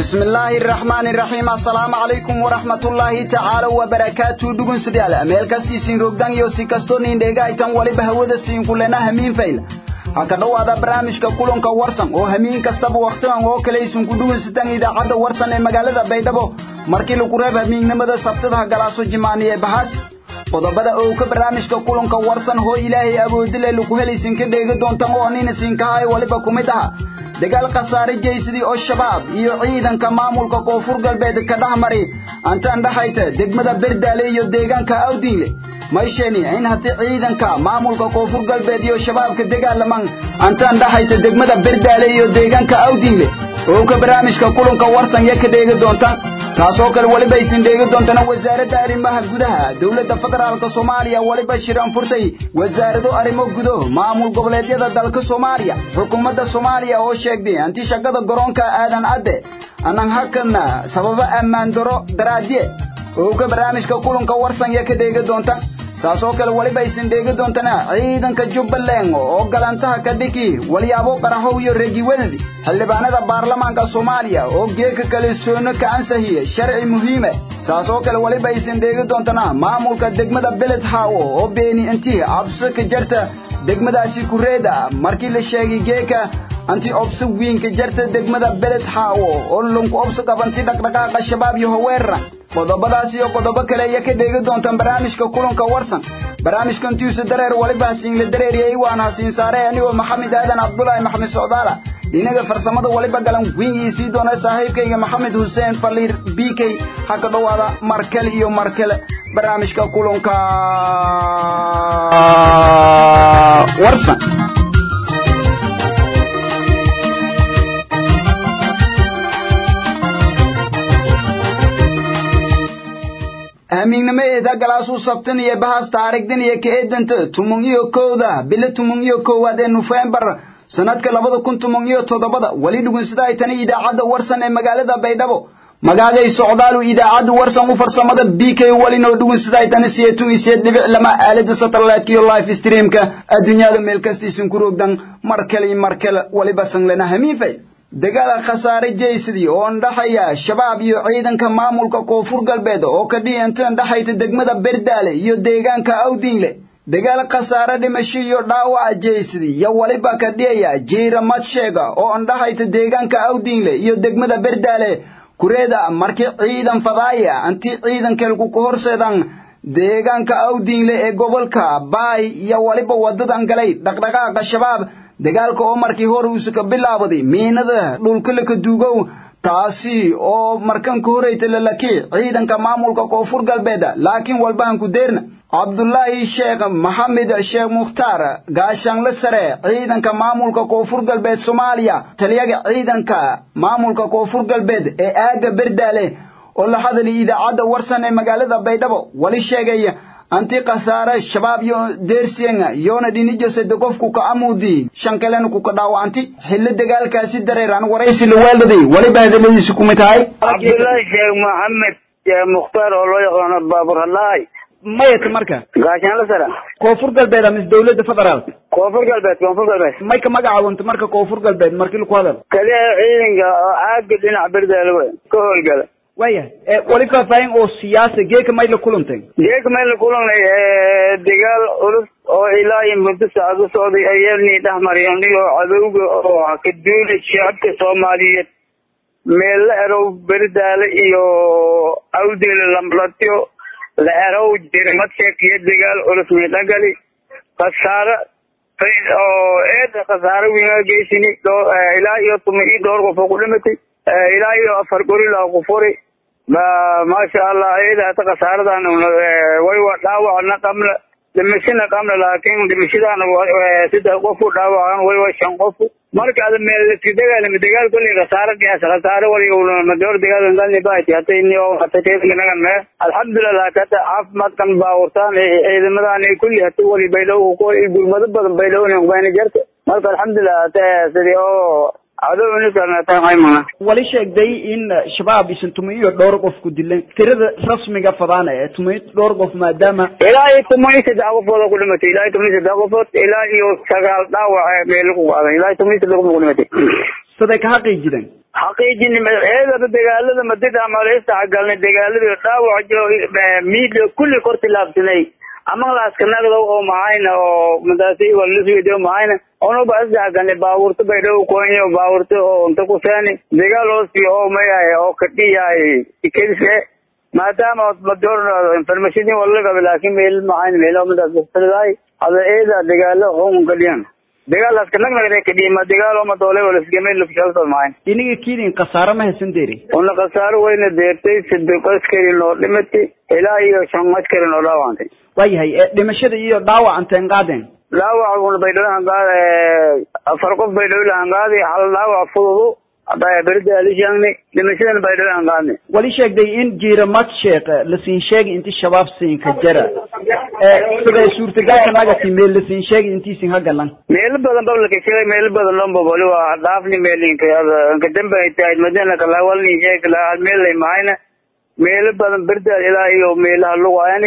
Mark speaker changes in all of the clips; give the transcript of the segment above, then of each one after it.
Speaker 1: بسم الله الرحمن الرحيم السلام عليكم ورحمة الله تعالى وبركاته دقون سديالة ميل كستي سين روغدان يو سي كستون اندهيغا ايتان ولي بهودة سين كلنا همين فيل haka dhowaada barnaamijka kulanka warsan oo hamiin kastaba wakhtigan oo kale aysan ku dhugansataan idaacadda warsan ee magaalada baydhabo markii lagu reeb hamiignimada sabtadaha galaaso jimaani ee bahaas qodobada oo ka barnaamijka kulanka warsan hoo ilaahay awoodile lagu helaysin ka dheegi doontan oo nina siinkahay waliba ku mid aha dagaal khasaare jeysadii oo shabaab iyo ciidanka maamulka koonfur galbeed ka dhex mari antaan dhexayta degmada berdaale iyo deegaanka awdiinle maysheni in haddii ciidanka maamulka koonfur galbeed iyo shabaabka dagaalaman antaan dhexayta degmada berdaale iyo deegaanka awdiinle oo ka barnaamijka kulanka warsan ya ka dheegi doontaan saasoo kale weliba aysan dheegi doontana wasaaradda arrimaha gudaha dowladda federaalka soomaaliya weliba shiraan furtay wasaarado arrimo gudo maamul goboleedyada dalka soomaaliya xukuumadda soomaaliya oo sheegtay anti shaqada garoonka aadan cadde anan hakadna sababo ammaan daro daraadye oo ka barnaamijka kulanka warsan ya ka dheegi doontaan saasoo kale weliba aysan dheegi doontana ciidanka jubbaland oo galantaha ka dhiki walyaabo qaraxow iyo reegiwadadi xildhibaanada baarlamaanka soomaaliya oo geeka kale soono ka ansahiye sharci muhiime saasoo kale weliba aysan dheegi doontana maamulka degmada beled hawo oo beeni intii cabsi ka jarta degmadaasi kureeda markii la sheegay geeka anti obsi wiinka jarta degmada beled hawo oo lunku obsi qabanti dhaqdhaqaaqa shabaab iyo haweerra qodobadaas iyo qodobo kale ayaa ka dheegi doontaan barnaamijka kulanka warsan barnaamijkan tiisa dareer waliba hasiinla dareeriyey waana hasiin saare anigoo maxamed aadan cabdulaahi maxamed socdaala dhinaga farsamada waliba galan wiingii sii doona saaxiibkayga maxamed xuseen faliir b k ha ka dhowaada markale iyo markale barnaamijka kulanka warsan amiignimo eeda galaasuu sabtan iyo bahaas taarigdan iyo ka eedanta tumun iyo kowda bilo tumun iyo koowaad ee nofembar sanadka labada kun tumun iyo toddobada weli dhugunsada ay tani idaacadda warsan ee magaalada baydhabo magaagay socdaalu idaacadda warsan u farsamada b k welinoo dhugunsada ay tani siyeetun iyo siyeed dhibic lama aalada satellite iyo live streamka adduunyada meel kastaysan ku roogdan mar kale iyo mar kale weliba sanglena hamiifay dagaal khasaare jeysadii oo ndhaxaya shabaab iyo ciidanka maamulka koonfur galbeed oo ka dhiyanta ndhaxayta degmada berdaale iyo deegaanka awdiinle dagaal khasaare dhimasho iyo dhaawaca jeysadii yo weliba ka dhiyaya jiira madsheega oo ndhaxayta deegaanka awdiinle iyo degmada berdaale kureeda markii ciidan fadaaya anti ciidankeelku ka horseedan deegaanka awdiinle ee gobolka baay iyo weliba wadadan galay dhaqdhaqaaqa shabaab dagaalka oo markii hore uusa ka bilaabaday miinada dhulka laka duugow taasi oo markan ka horayta lalaki ciidanka maamulka koonfur galbeed laakiin walbahan ku deerna cabdulaahi sheekh maxamed sheekh mukhtaar gaashaanle sare ciidanka maamulka koonfur galbeed soomaaliya taliyaga ciidanka maamulka koonfur galbeed ee aaga berdaale oo la hadalay idaacadda warsan ee magaalada baydhabo wali sheegaya anti khasaare shabaab yo deersienga yoona dhinijo sade qofku ka amuudi shan kalena ku ka dhaawacanti xillo dagaalkaasi dareeraan waraysi la weeldaday waliba hadaladiisi kumid tahay
Speaker 2: cabdullaahi sheekh maxamed sheekh mukhtaar oo loo yaqaano baabur hadlahay
Speaker 1: mayata marka
Speaker 2: gaashaanla sara
Speaker 1: koonfur galbeed ama dowladda federaalka
Speaker 2: koonfur galbeed koonfur galbeed
Speaker 1: may ka magacaawanta marka koonfur galbeed markii laku hadal
Speaker 2: kaliya ciidanka oo aaga dhinac berdaale wey ka howlgala
Speaker 1: waya wali faahfaahin oo siyaasa geeka may la kulantay
Speaker 2: geeka may la kulanay dagaal culus oo ilaa iyo muddo saacad u socday ayani dhex mareen iyo cadowga oo ka duulay shacabka soomaaliyeed meel la erow berdaale iyo awdile lamlatyo la erow jirmadsheek iyo dagaal culus midhagali khasaare oo eeda khasaare winaa geysini ilaa iyo tuma iyo dhowr qof oo ku dhimatay ilaa iyo afar gorila ku furi maasha allah iyada hata khasaaradan way wa dhaawacna qabla dhimashana qabla laakiin dhimashadana saddex qof u dhaawacan way wa shan qof marka ada meel iska dagaalami dagaal kolley khasaare qiyaas khasaare waliga madoor dagaal ngalni baati hata inio hata teedganagan mee alxamdulilah hata caafimaadkan baawurtaan ciidamadan kulli hata wali baylow gurmado badan baylowna bayna jarta marka alxamdulilah hata sidii oo
Speaker 1: wali sheegday in shabaab isan tuman iyo dhowr qof ku dileen tirada rasmiga fadaana ee tuman dhowr qof maadaama
Speaker 2: ilaa iyo tuman iyo saddex qofood oo ku dhimatay ilaa iyo tuman iyo saddex qofood ilaa iyo sagaal dhaawac meel ku qaaday ilaa iyo tuman iyo saddex qofood ku dhimatay
Speaker 1: siday ka xaqiijideen
Speaker 2: xaqiijin eedaba dagaalada madid amaleystaxgalnay dagaaladii dhaawac miidla kulli kor tilaabsanay amanglaaska nagda oo mahayna oo madaasi walnaswedo mahayna onuba asdaxgalnay baabuurta baydhaw koonyo baabuurta oo unta kuseeni dagaal hoosi oo mayahay oo kadhiyahay ikadise maadaama madoor information walagaba laakin meel mahayn meel madaasdaay hada eeda dagaalo hoon kadiyan dagaalaaska nagnagda kadhima dagaal oo madoole walaskame lufshalta mahayn
Speaker 1: iniga kiidin khasaaro ma haysan deeri
Speaker 2: una khasaaro wayna deertay saddeq askari noo dhimatay ilaa iyo shan askari noo dhaawantay
Speaker 1: waayahay dhimashada iyo dhaawac anteen qaadeen
Speaker 2: dhaawac una baydhabo hangaad afar qof baydhabo hangaadi hal dhaawac fududu berida alishaangni dhimashadan baydhabo hangaadni
Speaker 1: wali sheegday in jiira madsheek lasiin sheegi inti shabaab siinka jara siday suurtagalka nagati meel lasiin sheegi intiisin ha galan
Speaker 2: meelo badan bablaka sheegay meelo badan lomba wali waa dhaafni meelinka anka dambe ay tahay madina kalawalni sheeg lahal meel lay mahayna meelo badan berda ilaa iyo meelaha lugaayani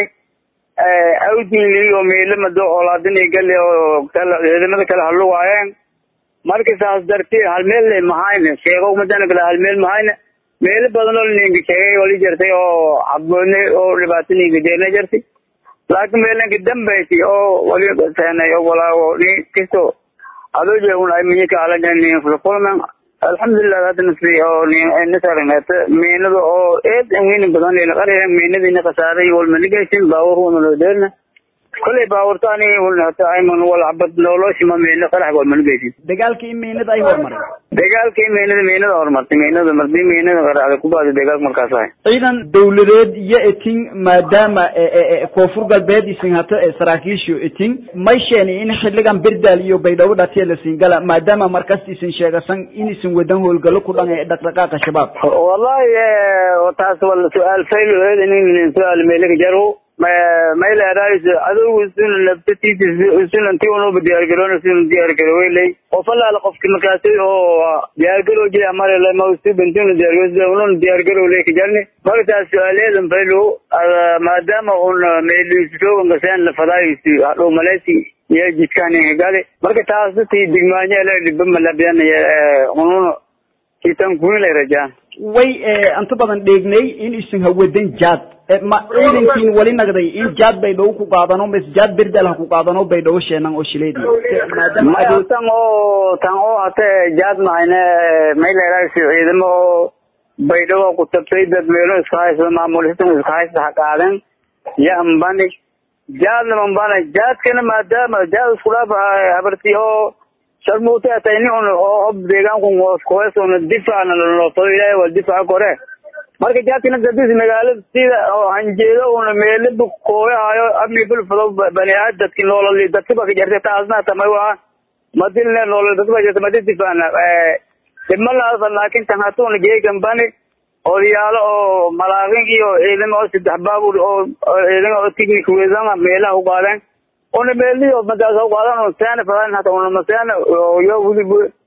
Speaker 2: awdinli oo meelo mado olaadini gali oo ciidamada kale halugaayeen marka saas darteed hal meel lay mahayna sheego madana kale hal meel mahayna meelo badan oo ninka sheegay wali jirtay oo caboone oo dhibaato ninka jeerna jirtay laakiin meelanka dambayti oo wali seenay oo walaawo ni kisto adoo jeegun ay minyaka alajan kulman alxamdulilah hadda nasri oo nasarnata meenada oo eed weynin badan ila qariya meenadina khasaaray walmanigaysin baawuruna loo deerna kolay baawurtaani walnata ayman wal cabad noloshima meena qarax walmanigaysin
Speaker 1: dagaalkii in meenada ay hormaray
Speaker 2: dagaalkii meenada meenada horumartay meenada mardi meenada qaraxda ku baadi dagaalka markaas ahay
Speaker 1: ciidan dawladeed iyo etin maadaama koonfur galbeed isin hata saraakiishu etin may sheeni in xiligan berdaal iyo baydhabo dhatiya lasiin gala maadaama markas isin sheegasan in isin wadan howlgalo ku dhan ee dhaqdhaqaaqa shabaab
Speaker 2: wallahi taas wal su-aal fayl nin su-aal meelaka jaro mayleerays adowgu suna nabtatiisa sunanti unuba diyaargaroona suna diyaargaroweylay qof allaala qofki markaasi oo diyaargarow jira marele mausubantuna diyaargaro ununa diyaargarowley kajarni markaas su-aaleedan faylo maadaama un meelisoogangaseen lafadaayisi hadhow maleysi iyo jidkaan gale marka taas dadki digmaanyele dhiba malabiyanaya ununa kitan kuinlay rajaan
Speaker 1: way inta badan dheegnay in isin hawadan jaad ma ciidankiin wali nagday in jaad baydhabo ku qaadano mas jaad berdal ha ku qaadano baydhabo sheenan oo shileedi
Speaker 2: maya tan oo tan oo hate jaad mahayne mayleerays ciidamo oo baydhabo ku tabtay dad meelo iska haysa maamulistan iska haysa ha qaaden ya ambani jaadna mambana jaadkana maadaama jaad isku dhaaf habarti oo sharmuute atayni un oo hob deegaanku kuhees una difaacna lanoofado ilaahay waa difaaca kore marka jaadkina dadis magaalada sida oo hanjeedo una meelaba kooyahayo amni bulfado baniaad dadki noolali dadkiba ka jartay taasna tamay waa madilne noolal dadkiba jartay madi difaacna dhimalaasa laakin tan hatuna geegan bani odayaalo oo malaaqin iyo ciidamo oo saddex baabur oo ciidamo oo tignik weedana meelaha u qaadeen una meeliyo madaas u qaadan oo saana fadan hata una masana yo wili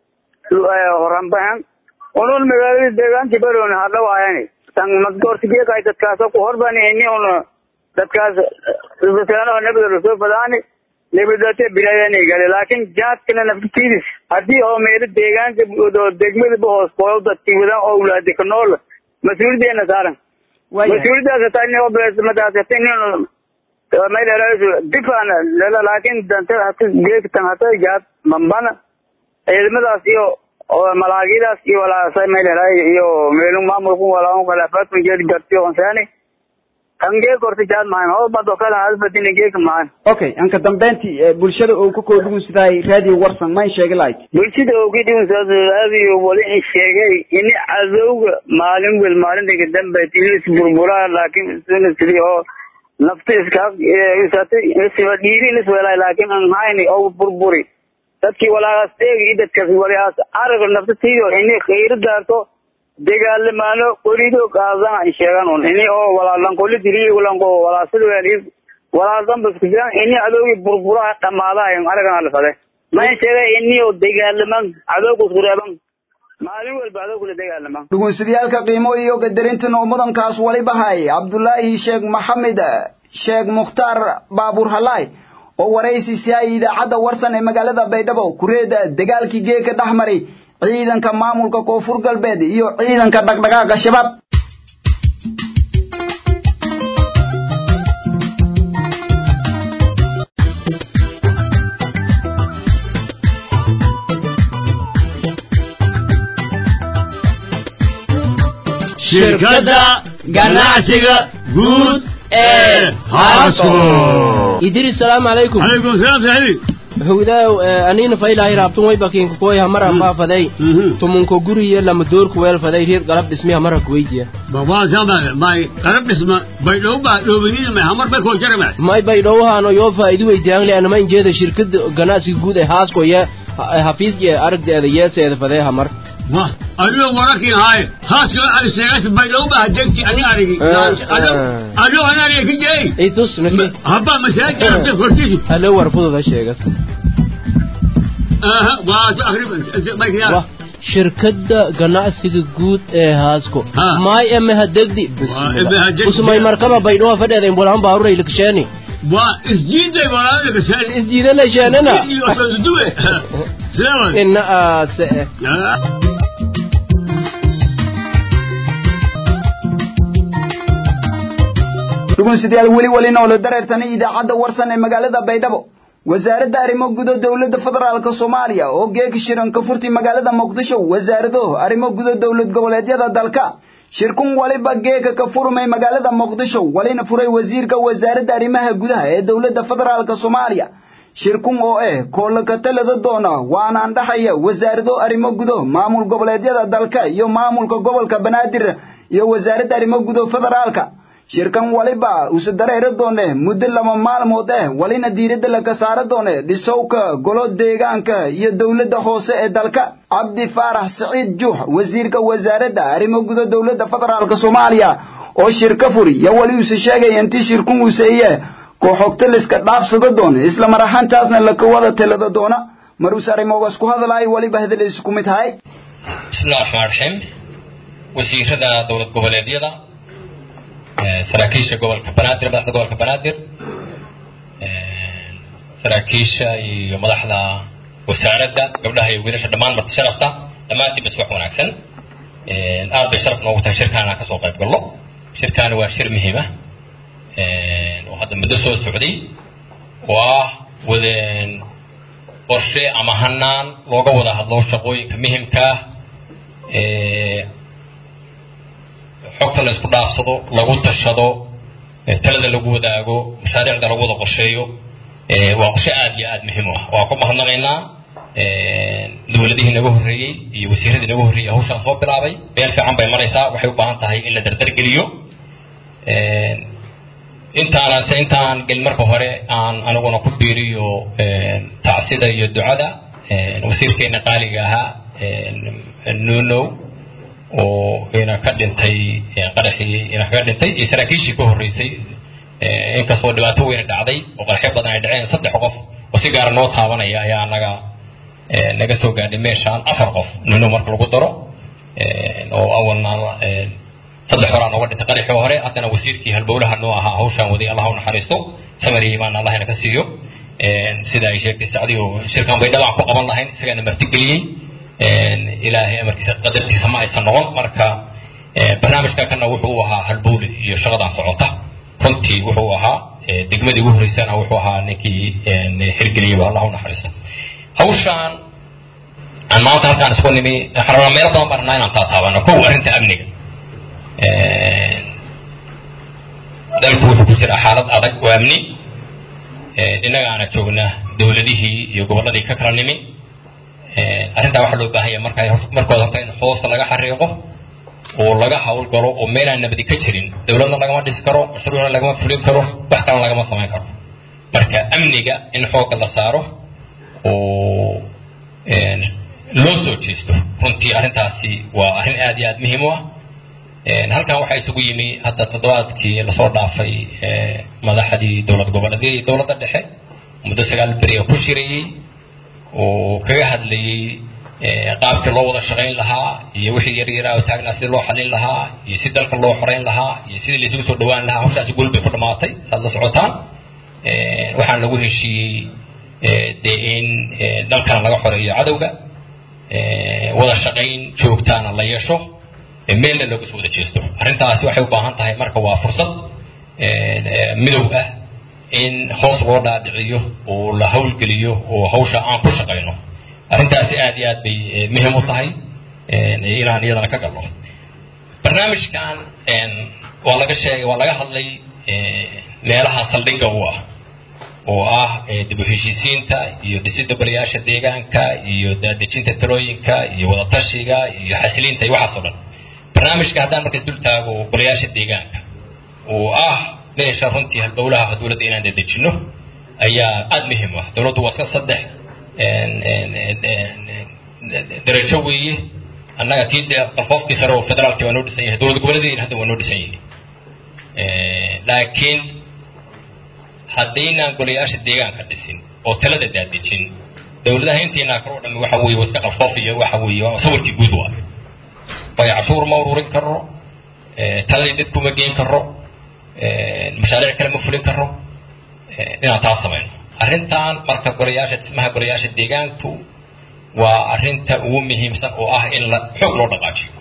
Speaker 2: horanbahan unun magaalada deegaanki baroon hadhawaayani tan madgoortigeeka ay dadkaas ku horbanihini una dadkaas rusaano nabada lasoo fadaani nabadate bilaayani gale laakin jaadkana naftitiidis haddii oo meelo deegaanka degmadaba hoos kooyo dadki wadan oo wulaadi ka nool mas-uuliyadeena saaran mas-uuliyadaas hataa in madaas hata in mayleeraayso difana lela laakin dante hata geegtan hata jaad mambana ciidamadaas iyo malaagidaas iyo walaasa mayleeraay iyo meelun maamulku walaa khilaafaadku jeed garti onsaani kangee korta jaad mahan oo bado kala hasbadina geeka mahan
Speaker 1: okay anka dambeyntii bulshada oo ka koodhugun sidaay radio warsan mayn sheegi lahayd
Speaker 2: bulshada oo ka dhigun radio wali in sheegay ini cadowga maalin wel maalinta dambe tilis burburaa laakin suna sidi oo nafta iska isatay dhiiri liswelay laakin aan hayni oo burburi dadkii walaagaas eegi dadkaas walaagaas araga nafta tiyo ini khayr daarto dagaalamaano qorido qaadana ay sheegaan un ini oo walaalan qoli diri walanko walaasad weeli walaasan bas kujiran ini adoogi burbura dhamaadaay aragan alfade ma sheegay ini oo dagaalaman adoogu sureeban maalin walba adoogu la dagaalaman
Speaker 1: dhugunsidayaalka qiimo iyo gadarinta noomudankaas waliba hay cabdulaahi sheekh maxamed sheekh mukhtaar baabuur halaay oo waraysi siyaay idaacadda warsan ee magaalada baydhabo kureeda dagaalkii geeka dhex maray ciidanka maamulka koonfur galbeed iyo ciidanka dhaqdhaqaaqa shabaab
Speaker 3: shirkadda ganacsiga guud ee harso
Speaker 4: idiri salaamu calaykum
Speaker 3: calaykum salaam saaxibi
Speaker 4: howdaaw anina faylahay raabtun way bakiinka koy hamara faafaday tumunko guriye lama doorku weelfaday reed galab dhismi hamara kuweydiya
Speaker 3: babaa sama may qarab dhisma bay dhowba dhowbinina may hamar bay koo jarama
Speaker 4: may bay dhowhaano yoo faa'iidi weydiyaanle anama injeeda shirkada ganacsiga guud ee haaskoye hafiis ye aragdeeda yeeseeda fadee hamar
Speaker 3: wah adigo warakin haaye haaska ari seegas bay dhowba hadegti ani arigi adigo ani ariga ka jeey
Speaker 4: itus naki
Speaker 3: habba masaajid arabta kortisi
Speaker 4: halo war fududa sheegas
Speaker 3: aha waa tu akrib bay kiyaa
Speaker 4: wah shirkadda ganacsiga guud ee haasko
Speaker 3: Ha.
Speaker 4: maay eme hadegdi
Speaker 3: Waa eme hadegdi.
Speaker 4: usmay markaba baydhowa fadheeda imbolahan baaruray likasheeni
Speaker 3: waa isjiiday walaalaga kasaari
Speaker 4: isjiidana sheenana
Speaker 3: iyo duwe sidaa
Speaker 4: ina aase
Speaker 1: dhugunsidayaal weli weli noolo dareertana idaacadda warsan ee magaalada baydhabo wasaaradda arrimo gudo dowladda federaalka soomaaliya oo geeka shiran ka furtay magaalada muqdisho wasaarado arrimo gudo dowlad goboleedyada dalka shirkun waliba geeka ka furmay magaalada muqdisho walina furay wasiirka wasaaradda arrimaha gudaha ee dowladda federaalka soomaaliya shirkun oo eh koolla ka talada doona waanaan dhaxaya wasaarado arrimo gudo maamul goboleedyada dalka iyo maamulka gobolka banaadir iyo wasaaradda arrimo gudo federaalka shirkan waliba use dareeri doone muddo laba maalmood eh walina diiradda laka saara doone dhisowka golo deegaanka iyo dowladda hoose ee dalka cabdi faarax siciid juux wasiirka wasaaradda arrimo guda dowladda federaalka soomaaliya oo shirka furi yo wali use sheegaya intii shirkun useeye kooxogta liska dhaafsada doona isla mar ahaantaasna laka wada talada doona mar use arrimogaas ku hadalay waliba hadaleysu ku mid tahay
Speaker 5: bismillahi raxmaan raxiim wasiirada dowlad goboleedyada eh, saraakiisha gobolka banaadir madaxda gobolka banaadir eh, saraakiisha iyo madaxda wasaaradda gabdhaha iyo wiilasha dhammaan marti sharafta dhammaantiin bas wax wanaagsan Eh, aad bay sharaf noogu tahay shirkaan aan kasoo qayb gallo shirkaani waa shir muhiima oo hadda muddo soo socday oo ah wadeen qorshe ama hanaan looga wada hadlo shaqooyinka muhimka ah ee xogta la isku dhaafsado lagu tashado ee talada lagu wadaago mashaariicda lagu wada qorsheeyo ee waa qorshe aad iyo aad muhiim u ah waa ku mahadnaqaynaa dowladihii naga horreeyey iyo wasiiradii naga horreeyey hawshaan soo bilaabay meel fiican bay maraysaa waxay u baahan tahay in la dardargeliyo intaana se intaan gelin marka hore aan aniguna ku biiriyo tacsida iyo ducada wasiirkeena qaaliga ahaa nunow oo ina ka dhintay qaraxii ina kaga dhintay iyo saraakiishii ka horreysay inkastoo dhibaato weyna dhacday oo qaraxyo badan ay dhaceen saddex qof oo si gaara noo taabanaya ayaa naga naga soo gaadhay meeshaan afar qof nunow marka lagu daro oo awalna saddex horaa nooga dhintay qaraxii hore haddana wasiirkii halbowlaha noo ahaa hawshaan waday allah u naxariisto samari imaan allahna ka siiyo sida ay sheegtay sacdi oo shirkan bay dhabaan ku qaban lahayn isagana martigeliyey ilaahay amarkiisa qadartiisa ma aysan noqon marka barnaamijka kana wuxuu u ahaa halbowle iyo shaqadan socota runtii wuxuu ahaa degmadii ugu horreysana wuxuu ahaa ninkii hirgeliyeyba allah u naxariisto hawshaan aan maanta halkaan isku nimi waxaan rabaa meelo badan baan rabnaa inaan taataabano kow arrinta amniga dalku wuxuu ku jiraa xaalad adag oo amni innagaana joognaa dowladihii iyo gobolladii ka kala nimi arrintaa waxaa loo baahan yahay marka markooda horta in hoosta laga xariiqo oo laga hawlgalo oo meelaan nabadi ka jirin dowladna lagama dhisi karo mashruucna lagama fulin karo wax kalena lagama samayn karo marka amniga in xoogga la saaro oo loo soo jeesto runtii arrintaasi waa arrin aad iyo aad muhiim u ah halkan waxaa isugu yimi hadda toddobaadkii lasoo dhaafay madaxdii dowlad goboleedyada iyo dowladda dhexe muddo sagaal beriga ku shirayey oo kaga hadlayey qaabkii loo wada shaqayn lahaa iyo wixii yaryaraa oo taagnaa sidii loo xalin lahaa iyo si dalka loo xorayn lahaa iyo sidii laysugu soo dhawaan lahaa hawshaasi guul bay ku dhammaatay saad la socotaan waxaan lagu heshiiyey dee in dalkana laga xoreeyo cadowga wada shaqayn joogtaana la yeesho meelna looga soo wada jeesto arrintaasi waxay u baahan tahay marka waa fursad midow ah in hoos loo dhaadhiciyo oo la hawlgeliyo oo hawsha aan ku shaqayno arrintaasi aad iyo aad bay muhiim u tahay inaan iyadana ka galno barnaamijkan waa laga sheegay waa laga hadlay meelaha saldhigga u ah oo ah dib u heshiisiinta iyo dhisidda golayaasha deegaanka iyo daadejinta talooyinka iyo wadatashiga iyo xasiliinta iyo waxaas oo dhan barnaamijka haddaan markaas dul taago golayaasha deegaanka oo ah meesha runtii halbowlaha dowladda inaan dadejinno ayaa aada muhiim ah dowladdu waa iska saddex darajo weeye annaga tii dee qalfoofkii sare oo federaalkii waa noo dhisan yahay dowlad goboleedeena hadda waa noo dhisan yihiin laakiin haddaynaan golayaasha deegaanka dhisin oo talada daadejin dowladaha intiina kale oo dhammi waxa weeye waa iska qalfoof iyo waxa weeye waa sawirkii guud waa waayo cashuur ma ururin karo taladii dadku ma geyn karo mashaariic kale ma fulin karo inaan taa samayno arrintan marka golayaasha dhismaha golayaasha deegaanku waa arrinta ugu muhiimsan oo ah in la xoog loo dhaqaajiyo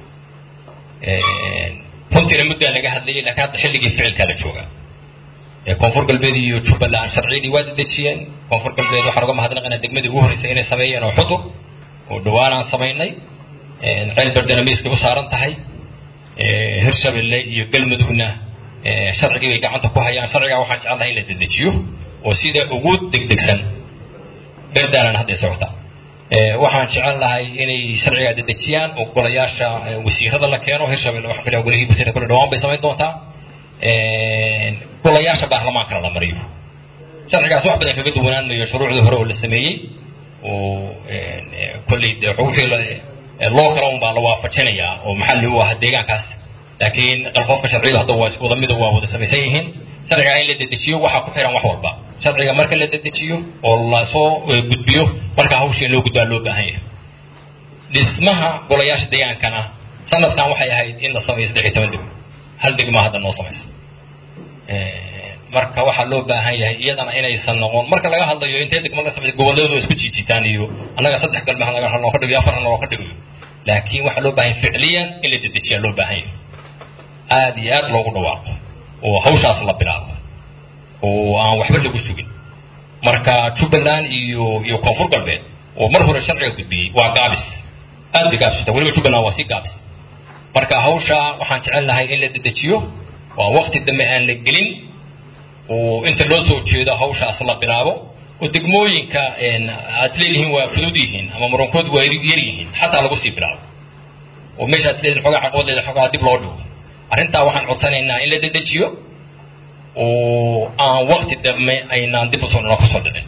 Speaker 5: runtiina muddaa laga hadlayay laakiin hadda xilligii ficilkaa la joogaa koonfur galbeed iyo jubbaland sharciyadii waa dedejiyeen koonfur galbeed waxaan uga mahadnaqaynaa degmadii ugu horreysay inay sameeyeen oo xudur oo dhowaan aan samaynay ceel berdana miiskay u saaran tahay hirshabelle iyo galmudugna sharcigii bay gacanta ku hayaan sharcigaa waxaan jecel lahay in la dedejiyo oo sida ugu degdegsan berdaanan hadday socotaa waxaan jecel lahay inay sharcigaa dedejiyaan oo golayaasha wasiirada la keeno hirshabelle waxaan filaya golihii wasiirada kule dhawaan bay samayn doontaa golayaasha baarlamaankana la mariyo sharcigaas wax badan kaga duwanaan mayo shuruucdii hore oo la sameeyey oo kolley de wixii loo kala un baa la waafajinayaa oo maxalli u ah deegaankaas laakiin qalfoofka sharciyadu hadda waa isku wada mida waa wada samaysan yihiin sharciga in la dedejiyo waxaa ku xiran wax walba sharciga marka la dedejiyo oo lasoo gudbiyo marka hawsha in loo gudbaa loo baahan yahay dhismaha golayaasha deegaankana sanadkan waxay ahayd in la sameeyo saddex iyo toban degmo hal degmaa hadda noo samaysa marka waxaa loo baahan yahay iyadana inaysan noqon marka laga hadlayo intee degmo laga sameeyo gobolladu isku jiijitaan iyo annaga saddex galmaha laga loo ka dhigayo afarna loo ka dhigayo laakiin waxaa loo baahan yahay ficliyan in la dedejiyaa loo baahan yahay aad iyo aad loogu dhawaaqo oo hawshaas la bilaabo oo aan waxba lagu sugin marka jubbaland iyo iyo koonfur galbeed oo mar hore sharciga gudbiyey waa gaabis aad bay gaabsata weliba jubbaland waa sii gaabis marka hawsha waxaan jecel lahay in la dedejiyo waa waqti dambe aan la gelin oo inta loo soo jeedo hawshaas la bilaabo oo degmooyinka aad leedihiin waa fudud yihiin ama murankood waa yar yihiin xataa lagu sii bilaabo oo meesha aad leedihin xogaa caqabad leedahay xogaa dib loo dhigo arrintaa waxaan codsanaynaa in la dedejiyo oo aan waqti dambe aynaan dib usoo noo kasoo dhicin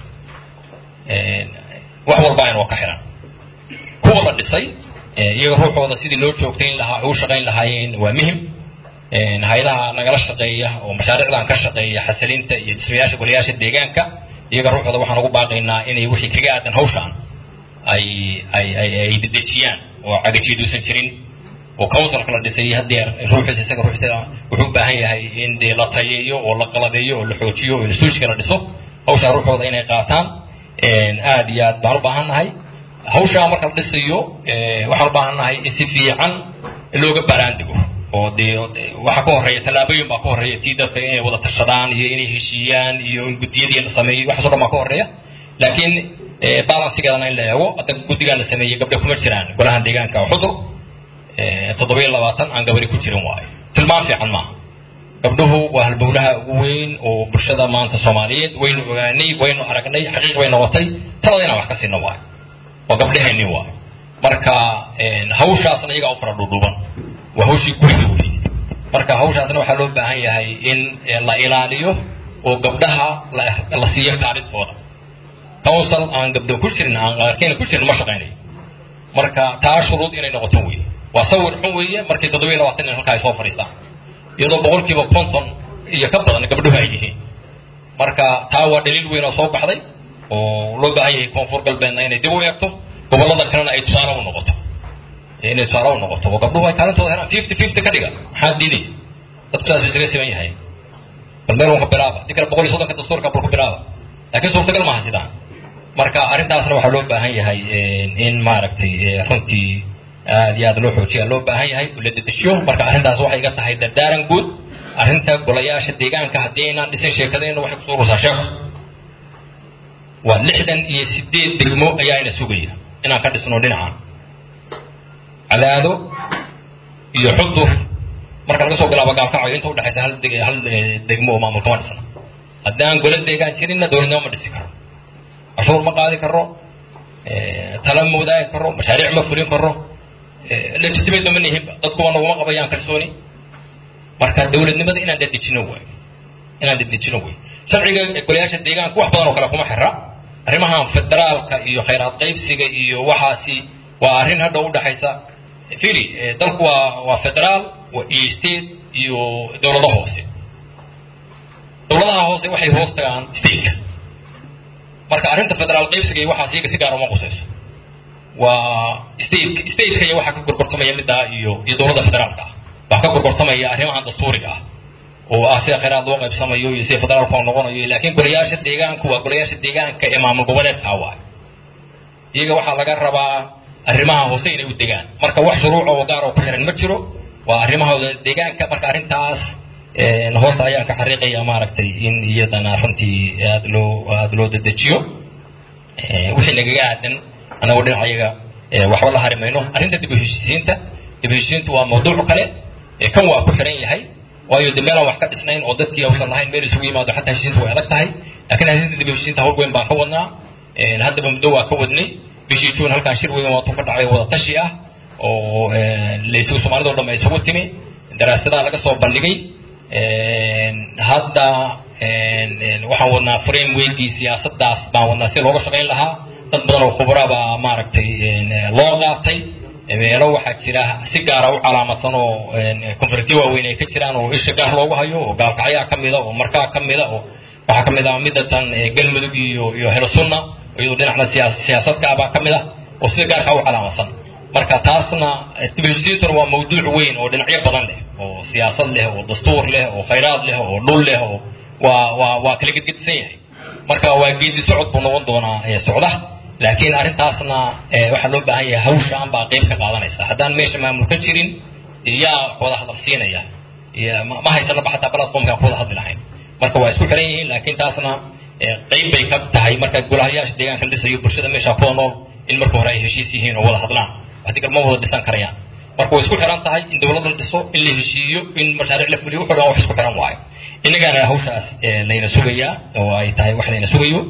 Speaker 5: wax walba aynoo ka xiran kuwa la dhisay iyaga ruuxooda sidii loo joogtayn lahaa ugu shaqayn lahaayeen waa muhim hay-adaha nagala shaqeeya oo mashaariicdan ka shaqeeya xasilinta iyo dhismayaasha golayaasha deegaanka iyaga ruuxooda waxaan ugu baaqaynaa inay wixii kaga aadan hawshaan ay ay ay ay dedejiyaan oo cagajiiduusan jirin oo councilka la dhisay hadeer ruuxiisa isaga ruuxiisa wuxuu u baahan yahay in dee la tayeeyo oo la qalabeeyo oo la xoojiyo oo institutionka la dhiso hawshaa ruuxooda inay qaataan aad iyo aad baan u baahan nahay hawshaa marka la dhisayo waxaan u baahan nahay in si fiican looga baaraandigo oo dee waxaa ka horreeya tallaabooyin baa ka horreeya tii dadka inay wada tashadaan iyo inay heshiiyaan iyo in guddiyadii la sameeyo waxaasoo dhan baa ka horreeya laakiin balansigeedana in la eego hadda guddigaan la sameeyey gabdho kuma jiraan golahan deegaanka xudur toddoba iyo labaatan aan gabari ku jirin waayo tilmaan fiican maaha gabdhuhu waa halbowlaha ugu weyn oo bulshada maanta soomaaliyeed waynu ogaanay waynu aragnay xaqiiq bay noqotay talada inaan wax ka siino waayo waa gabdhaheenni waayo marka hawshaasna iyagaa u fara dhuudhuuban waa hawshii guriga wey marka hawshaasna waxaa loo baahan yahay in la ilaaliyo oo gabdhaha la siiyo kaalintooda council aan gabdho ku jirin aan qaarkeena ku jirin ma shaqaynayo marka taa shuruud inay noqoto wey waa sawir xun weeye markii toddoba iyo labaatan nin halkaa ay soo fadhiistaan iyadoo boqolkiiba konton iyo ka badan gabdhuhu ay yihiin marka taa waa dhaliil weyn oo soo baxday oo loo baahan yahay koonfur galbeedna inay dib u eegto gobollada kalena ay tusaale u noqoto inay tusaale u noqoto oo gabdhuhu ay kaalintooda helaan fifty fifty ka dhiga maxaa diiday dadku saas isaga siman yahay bal meel unka bilaaba dii kale boqol iyo soddonka dastuurka bal ku bilaaba laakiin suurtagal maaha sidaan marka arrintaasna waxaa loo baahan yahay in maaragtay runtii aad iyo aad loo xoojiya loo baahan yahay oo la dedeshiyo marka arrintaas waxay iga tahay dardaaran guud arrinta golayaasha deegaanka haddii aynaan dhisin sheekadeenna waxay kusoo rusaa sheeko waa lixdan iyo sideed degmo ayaa ina sugaya inaan ka dhisno dhinacan cadaado iyo xudur marka laga soo bilaabo gaalkacayo inta udhexaysa hal deg hal degmo oo maamul kama dhisna haddaan gola deegaan jirinna dowladnimo ma dhisi karo cashuur ma qaadi karo tala ma wadaagi karo mashaariic ma fulin karo legitimate ma nihinba dadkuwa naguma qabayaan kalsooni marka dowladnimada inaan dadejino waay inaan dadejino way sharciga golayaasha deegaanka wax badan oo kale kuma xira arrimahan federaalka iyo khayraad qaybsiga iyo waxaasi waa arrin hadha udhexaysa fili dalku waa waa federaal iyo state iyo dowlado hoose dowladaha hoose waxay hoos tagaan stateka marka arrinta federaal qaybsiga iyo waxaas iyaga si gaar uma qusayso waa state stateka iyo waxaa ka gorgortamaya middaa iyo iyo dowladda federaalka ah waxaa ka gorgortamaya arrimahan dastuuriga ah oo ah sida khayraad loo qaybsamayo iyo sida federaalka oo noqonayo laakiin golayaasha deegaanku waa golayaasha deegaanka ee maamul goboleedka waay iyaga waxaa laga rabaa arrimaha hoose inay u degaan marka wax shuruuca oo gaar oo ku xiran ma jiro waa arrimahooda deegaanka marka arrintaas hoosta ayaan ka xariiqaya maaragtay in iyadana runtii aada loo aada loo dedejiyo wixii nagaga aadan anagoo dhinacayaga waxba la hari mayno arrinta dib u heshiisiinta dib u heshiisiintu waa mawduuc kale kan waa ku xiran yahay waayo de meelaan wax ka dhisnayn oo dadkii uusan lahayn meel isugu yimaado xataa heshiisiinta way adag tahay laakiin arrinta dib u heshiisiinta hawl weyn baan ka wadnaa haddaba muddo waa ka wadnay bishii juun halkaan shir weyn waatuu ka dhacay wada tashi ah oo laysugu soomaalidoo dhan ay isugu timi daraasadaha laga soo bandhigay hadda waxaan wadnaa frameworkii siyaasadaas baan wadnaa si looga shaqayn lahaa dad badan oo khubra baa maaragtay loo qaatay meelo waxaa jira si gaara u calaamadsan oo konferensiyo waaweyn ay ka jiraan oo isha gaar loogu hayo oo gaalkacyaa ka mida oo markaa ka mida oo waxaa ka mid ah midda tan galmudug iyo iyo helasunna iyadoo dhinacna siyaasadka baa ka mid ah oo sida gaarkaa u calaamadsan marka taasna dibheshiisiintuna waa mawduuc weyn oo dhinacyo badan leh oo siyaasad leh oo dastuur leh oo khayraad leh oo dhul leh oo waa waa waa kala gedgedisan yahay marka waa geedi socod buu noqon doonaa socda laakiin arrintaasna waxaa loo baahan yahay hawshaan baa qayb ka qaadanaysa haddaan meesha maamul ka jirin yaa wada hadal siinaya ma haysanaba xataa platformkaan ku wada hadli lahayn marka waa isku xiran yihiin laakiin taasna qayb bay ka tahay marka golahayaasha deegaanka la dhisayo bulshada meesha kuwa nool in marka hore ay heshiis yihiin oo wada hadlaan waxdi kale ma wada dhisan karayaan marka way isku xiran tahay in dowlad la dhiso in la heshiiyo in mashaariic la fuliyo wuxuu dhan wax isku xiran waayo innagaana hawshaas layna sugayaa oo ay tahay wax layna sugayo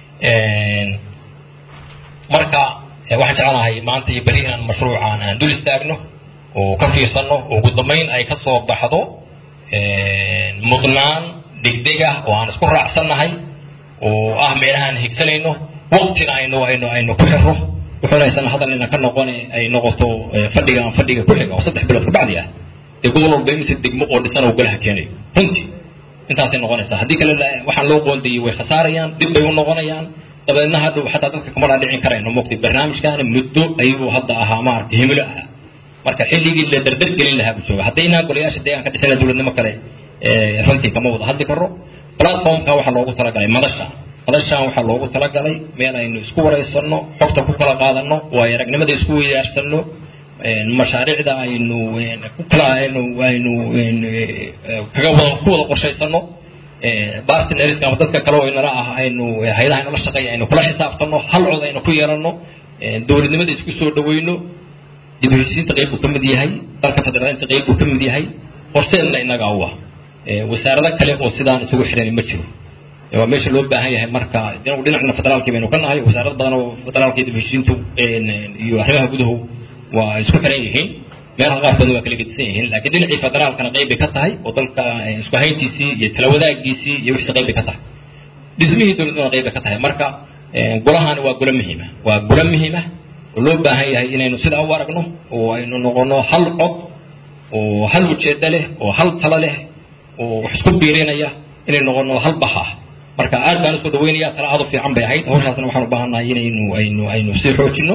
Speaker 5: marka waxaan jeclahay maanta iyo beri inaan mashruucan aan dul istaagno oo ka fiirsanno oo ugu dambayn ay ka soo baxdo mudnaan degdeg ah oo aan isku raacsannahay oo ah meelahaan higsanayno waqtina aynu aynu aynu ku xirro wuxuunaysan hadalina ka noqone ay noqoto fadhigaan fadhiga ku xiga oo saddex bilood ka bacdi ah dee gobol walba imise degmo oo dhisan oo golaha keenayo runtii intaasay noqonaysaa haddii kale waxaan loo qoondayey way khasaarayaan dib bay u noqonayaan dabeedna hadhow xataa dadka kama dhaadhicin karayno mogtay barnaamijkaana muddo ayuu hadda ahaa maaragtay himilo ahaa marka xilligii la dardar gelin lahaa buu jooga haddaynaa golayaasha deegaanka dhisana dowladnimo kale runtii kama wada hadli karo platformka waxaa loogu talagalay madasha madashaan waxaa loogu talagalay meel aynu isku waraysanno xogta ku kala qaadanno waayo aragnimada isku weydaarsanno mashaariicda aynu ku kala aynu aynu kaga wada ku wada qorshaysanno bartnerska ama dadka kale oo inala ah aynu hayadaha inala shaqeeya aynu kula xisaabtanno hal cod aynu ku yeelanno dowladnimada isku soo dhaweyno dib u heshiisiinta qayb buu ka mid yahay dalka federaalista qayb buu ka mid yahay horseedna innaga u ah wasaarado kale oo sidaan isugu xidhan ma jiro waa meesha loo baahan yahay marka dhinacna federaalkii baynu ka nahay wasaarad badan oo federaalka dib u heshiisiintu iyo arrimaha gudahu waa isku xiran yihiin meelaha qaarkoodna waa kala gedisan yihiin laakiin dhinacii federaalkana qayb bay ka tahay oo dalka isku hayntiisii iyo tala wadaagiisii iyo wixii qayb bay ka tahay dhismihii dowladnimada qayb bay ka tahay marka golahani waa golo muhiima waa golo muhiima oo loo baahan yahay inaynu sidaa u aragno oo aynu noqono hal cod oo hal ujeedo leh oo hal talo leh oo wax isku biirinaya inay noqono hal baha marka aad baan isku dhaweynaya tala aad u fiican bay ahayd hawshaasna waxaan u baahannahay inaynu aynu aynu sii xoojino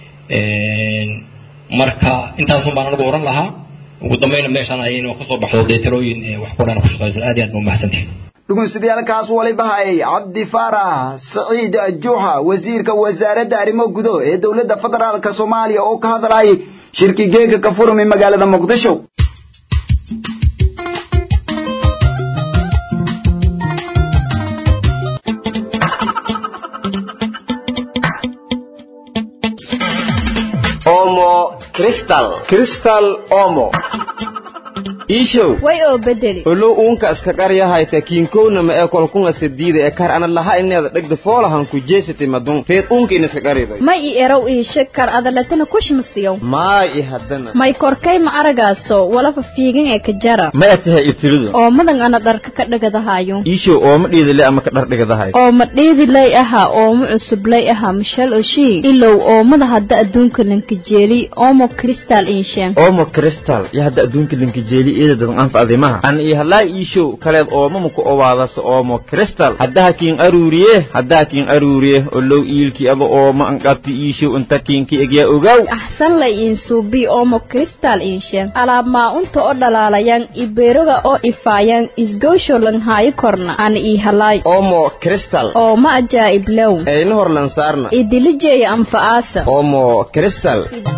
Speaker 5: marka intaasun baan anigu oran lahaa ugu dambayna meeshaan ayaynu kasoo baxdo dee talooyin wax ku dhan ku shaqeyso aad iyo aad ba umahadsantihin
Speaker 1: dhugunsidayaalkaas waliba hayay cabdi faarax saciid juuxa wasiirka wasaaradda arrimo gudo ee dowladda federaalk soomaaliya oo ka hadlayay shirki geega ka furmi magaalada muqdisho
Speaker 6: omo cristal cristal omo iishow
Speaker 7: way oo bedeli
Speaker 6: olow uunka iska qaryahayta kiinkownama ee kolkunga sadiida ee kar ana laha ineeda dhegda foolahan ku jeesati madun reed uunka in iska qariday
Speaker 7: may i erow iishe kar adaletana kushmasiyow
Speaker 6: maay i haddana
Speaker 7: may korkay ma aragaaso walafa fiigan ee ka jara
Speaker 6: ma atahay ibtiridu
Speaker 7: oo madan ana dharka ka dhagadahayo
Speaker 6: iishow ooma dhiidile ama ka dhardhigadahay
Speaker 7: oo ma dheedilay ahaa ooma cusublay ahaa mishal oshii ilow oomada hadda adduunka lankajeeli oomo kristal inshen
Speaker 6: omo cristal iyo hadda adduunka linkajeeli iyada dadan anfa adimaha an iyo halaa iishow kaleed oomama ku owaadasa oomo cristal haddaha kiin aruuriye haddaha kiin aruuriye olow iilki aba ooma anqabti iishow inta kiinki egyaa ogaaw
Speaker 7: axsan lay insuubi oomo kristal inshen alaab maa-unta oo dhalaalayan ibeeroga oo ifaayaan isgoosho lanhaayo korna ana ii halaay
Speaker 6: omo cristal
Speaker 7: oo ma ajaa'ib low
Speaker 6: ayna hor lansaarna
Speaker 7: idilijeeya anfa'aasa
Speaker 6: omo cristal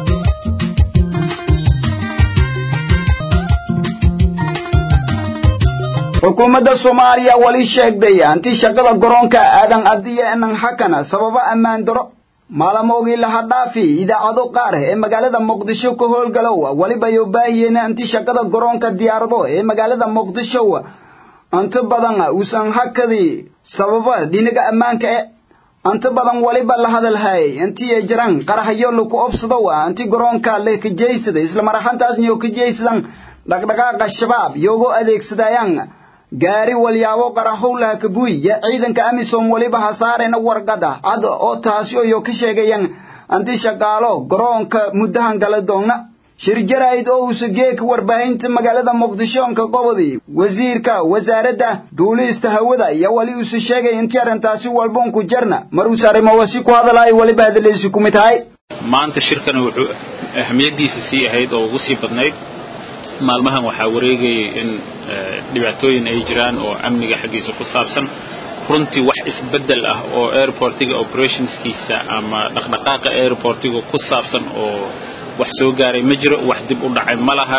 Speaker 1: xukuumadda soomaaliya wali sheegday anti shaqada garoonka aadan adiya enan xakana sababa ammaan daro maalamoogii laha dhaafi idaacado qaar ee magaalada muqdisho ka howlgalow waliba yo baahiyeen anti shaqada garoonka diyaarado ee magaalada muqdisho anta badan uusan hakadii sababa dhinaga ammaanka e anta badan waliba la hadalhay intii jiran qaraxyo laku obsado anti garoonka la kajeysada isla maraxantaasna yo kajeysadan dhaqdhaqaaqa shabaab yogo adeegsadayaan gaari walyaabo qaraxowlaha kabuy ya ciidanka amisom waliba hasaarena warqada cad oo taasi oyo ka sheegayaan anti shaqaalo garoonka muddahan gala doonna shir jaraa'id oo uusa geeka warbaahinta magaalada muqdishoonka qobodi wasiirka wasaaradda duulista hawada iyo wali uusa sheegay intii arrintaasi walboonku jarna mar uus arrimawasi ku hadalay waliba hadaleysi ku mid tahay
Speaker 8: maanta shirkan wuxuu ahmiyaddiisa sii ahayd oo ugu sii badnayd maalmahan waxaa wareegayay in dhibaatooyin ay jiraan oo amniga xaggiisa ku saabsan runtii wax isbeddel ah oo airportiga operationskiisa ama dhaqdhaqaaqa airportiga ku saabsan oo wax soo gaaray ma jiro wax dib u dhacay ma laha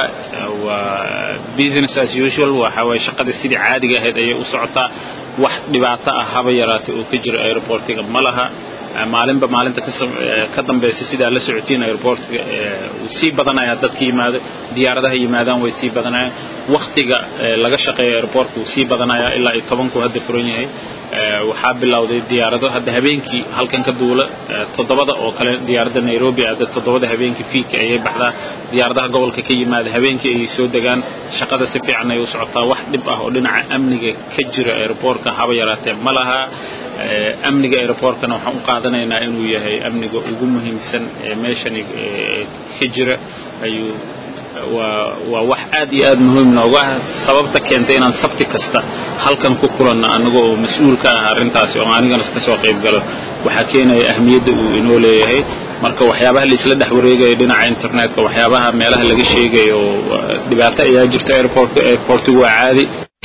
Speaker 8: waa business as usual waxa waye shaqadii sidii caadiga ahayd ayay u socotaa wax dhibaato ah haba yaraatay oo ka jira airportiga ma laha maalinba maalinta ka dambaysa sidaa la socotiin airportka uu sii badanaya dadka yimaado diyaaradaha yimaadaan way sii badanayaan waktiga laga shaqeeya airportka uu sii badanaya ilaa iyo tobanku hadda furan yahay waxaa bilowday diyaarado hadda habeenkii halkan ka duula toddobada oo kale diyaaradda nairobi hadda toddobada habeenkii fiidka ayay baxdaa diyaaradaha gobolka ka yimaada habeenkii ayay soo degaan shaqada si fiican ay u socotaa wax dhib ah oo dhinaca amniga ka jira airportka haba yaraatee ma laha amniga airportkana waxaan u qaadanaynaa inuu yahay amniga ugu muhiimsan ee meeshani ka jira ayuu waa waa wax aad iyo aad muhiim nooga ah sababta keentay inaan sabti kasta halkan ku kulanno annaga oo mas-uul ka ah arrintaasi oo anigana ka soo qayb galo waxaa keenaya ahmiyadda uu inoo leeyahay marka waxyaabaha laisla dhex wareegayo dhinaca internetka waxyaabaha meelaha laga sheegayo dhibaato ayaa jirta airportka airportigu waa caadi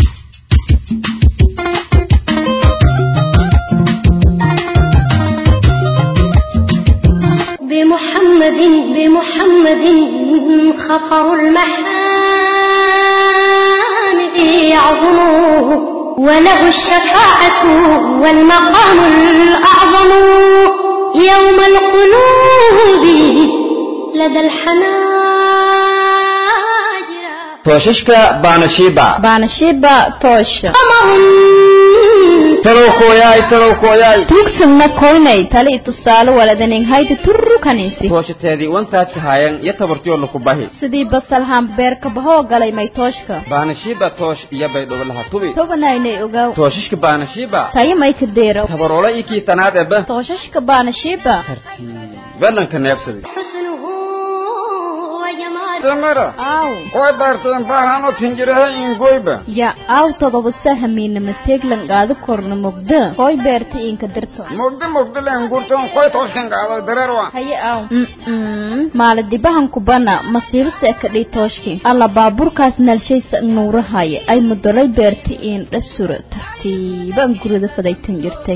Speaker 9: بمحمد بمحمد خطر المحامد يعظم وله الشفاعة والمقام الأعظم يوم القلوب لدى الحناجر
Speaker 6: toshashka baanashiiba
Speaker 7: baanashiiba toosha
Speaker 9: قمر
Speaker 6: talow kooyaay talow kooyaay
Speaker 7: tuugsanna koynay tali tusaale waladanin haydi turru kanisi
Speaker 6: tooshateedii wantaadka haayan iyo tabartiyo laku bahi
Speaker 7: sidii basalhaan beerka bahoo galay may tooshka
Speaker 6: baanashiiba toosh iyo baydhowlaha tubi
Speaker 7: tobanaynay ogaw
Speaker 6: tooshashka baanashiiba
Speaker 7: tayo may ka deero
Speaker 6: tabaroola iyo kii tanaad eba
Speaker 7: tooshashka baanashiiba
Speaker 6: belanka neebsaday
Speaker 9: حسنه وجماله
Speaker 6: tamara
Speaker 7: aw
Speaker 6: koy baarteen baahano tinjiraha ingoyba
Speaker 7: ya aw todoba sahamiinama teeglan qaado korna mugda koy beerta inka dirto
Speaker 6: mugdi mugdi leen gurtoon koy tooshkan qaado dareerwa
Speaker 7: haye aw maala dibahan kubana masiibo seekadhii tooshki alla baaburkaas nalshaysa nuurahaya ay mudolay beerta in dhasura tartiib tartiiban gurida fadaytan jirtay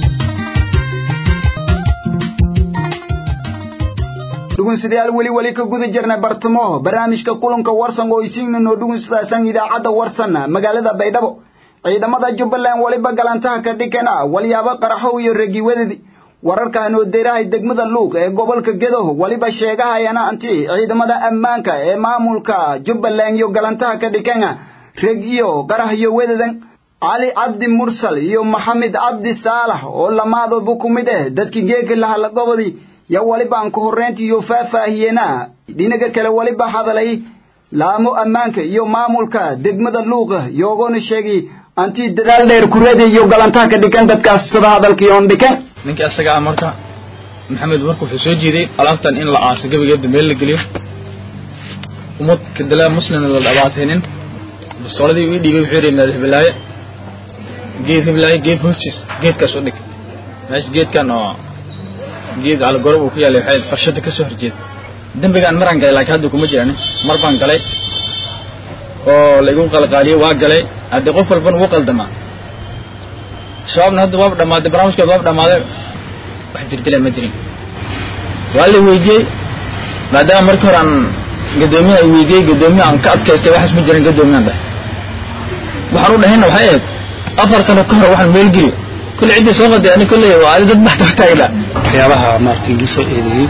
Speaker 1: dhugunsidayaal weli weli ka guda jirna bartamo barnaamijka kulanka warsan oo isiinno dhugunsidaasan idaacadda warsan magaalada baydhabo ciidamada jubbaland weliba galantaha ka dhigana walyaabo qaraxow iyo regiwadadi wararkan oo deerahay degmada luuq ee gobolka gedo weliba sheegahayana anti ciidamada ammaanka ee maamulka jubbaland iyo galantaha ka dhigana reg iyo qarax iyo wadadan cali cabdi mursal iyo maxamed cabdi saalax oo lamaadoba ku mid ah dadkii geeka lahala gobodii yo weliba aan ka horreyntii iyo faahfaahiyeena dhinaga kale weliba hadalay laamo ammaanka iyo maamulka degmada luuqa yoogona sheegay anti dadaal dheer kureeda iyo galantaha ka dhigan dadkaas sida hadalkii oon dhikan
Speaker 10: ninkii asaga ah marka maxamed marka wuxuu soo jeeday alaabtan in la aaso gebigeeda meel la geliyo ummad kadalaa muslimna la dhabaataynin bastooladii ii dhiibay wuxuu yidhi madax hibilaaye geed hibilaaye geed hoostiis geedkaas u dhig meesha geedkan oo geed calagorob uu ku yaalay waxay farshada ka soo horjeeda dembigaan maraan galay laakiin hadda kuma jirani mar baan galay oo laigu qalqaaliyey waa galay haddii qof walbana wuu qaldamaa shabaabna hadda waaba dhammaaday barnaamijkooda waaba dhammaaday wax jirdila ma jirin waa la weydiiyey maadaama markii hore aan gadoomiyaha ay weydiiyey gadoomiyaha aan ka adkaystay waxaas ma jirin gadoomiyahan dheh waxaan u dhahayna waxay ahayd afar sano ka hor waxaan meel geliyo kulle ciddii soo qaday ani kulle waa adi dad baxda taagna
Speaker 11: waxyaabaha maaragtay lagu soo eedeeyey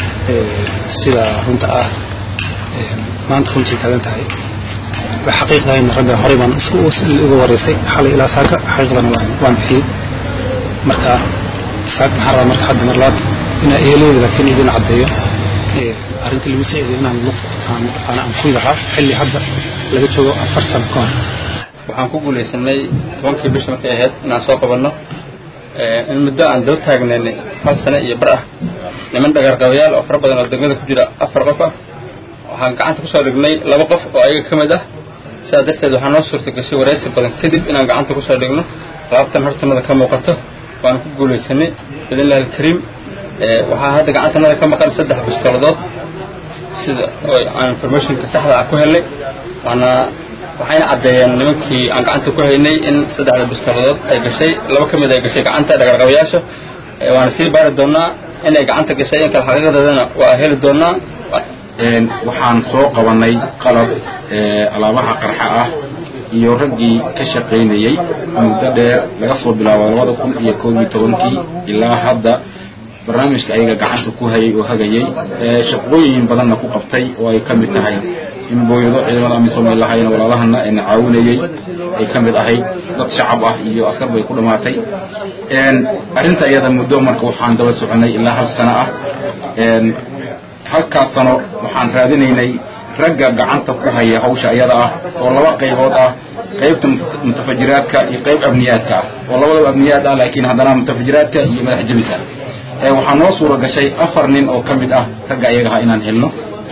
Speaker 11: sida runta ah maanta runtii taagan tahay xaqiiqdayna ragga horey baan uga wareysay xalay ilaa saaka xaqiiqdana waan waan bixiyey marka saaka maxaa rabaa marka hadda mar labaad inaa eheleyda laakiin idin caddeeyo arrinta lagu soo eedeeyo inaan luq aan mataqaana aan kuy lahaa xilli hadda laga joogo afar sano ka hor
Speaker 12: waxaan ku guulaysanay tobankii bisha markay ahayd inaan soo qabanno in muddo aan daba taagnaynay hal sane iyo bar ah niman dhagarqabayaal oo fara badan oo degmada ku jira afar qof ah waxaan gacanta kusoo dhignay laba qof oo ayaga ka mid ah sidaa darteed waxaa noo suurta gashay waraysi badan kadib inaan gacanta kusoo dhigno laabtan hortanada ka muuqato waan ku guulaysanay biidnillahi alkariim waxaa hadda gacantanada ka maqan saddex bistooladood sida oo aan informationka saxda ah ku helnay waana waxayna caddeeyeen nimankii aan gacanta ku haynay in saddexda bistooladood ay gashay laba ka mid ay gashay gacanta dhagarqabayaasha waana sii baari doonaa inay gacanta gashay in kale xaqiiqadeedana waa heli doonaa
Speaker 13: waxaan soo qabanay qalab alaabaha qarxa ah iyo raggii ka shaqaynayey muddo dheer laga soo bilaabo labada kun iyo koob iyo tobankii ilaa hadda barnaamijka ayaga gacanta ku hayay oo hagayey shaqooyin badanna ku qabtay oo ay ka mid tahay in booyado ciidamada amisom ay lahaayeen walaalahana ayna caawinayey ay ka mid ahayd dad shacab ah iyo askar bay ku dhammaatay arrinta iyada muddo marka waxaan daba soconay ilaa hal sano ah halkaas sano waxaan raadinaynay ragga gacanta ku haya hawsha iyada ah oo laba qaybood ah qaybta mutafajiraadka iyo qayb abniyaadka ah oo labadaba abniyaad ah laakiin haddana mutafajiraadka iyo madax jabis ah waxaa noo suura gashay afar nin oo ka mid ah ragga iyaga ah inaan helno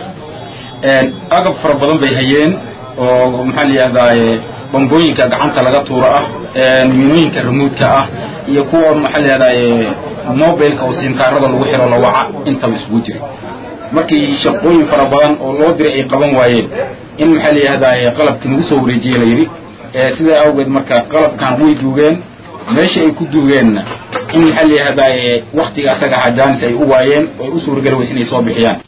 Speaker 13: agab fara badan bay hayeen oo maxaa la yidhahdaa bambooyinka gacanta laga tuuro ah minooyinka remoodka ah iyo kuwa maxaa la yidhahdaa mobilka oo simkaarada lagu xiro la waca intaba isugu jiray markii shaqooyin fara badan oo loo diray ay qaban waayeen in maxaa la yidhahdaa qalabkii nagu soo wareejiyey la yidhi sidaa awgeed marka qalabkan way duugeen meesha ay ku duugeenna in maxaa la yidhahdaa waktiga asaga ahaa jaanis ay u waayeen oo ay u suurageli weyse inay soo bixiyaan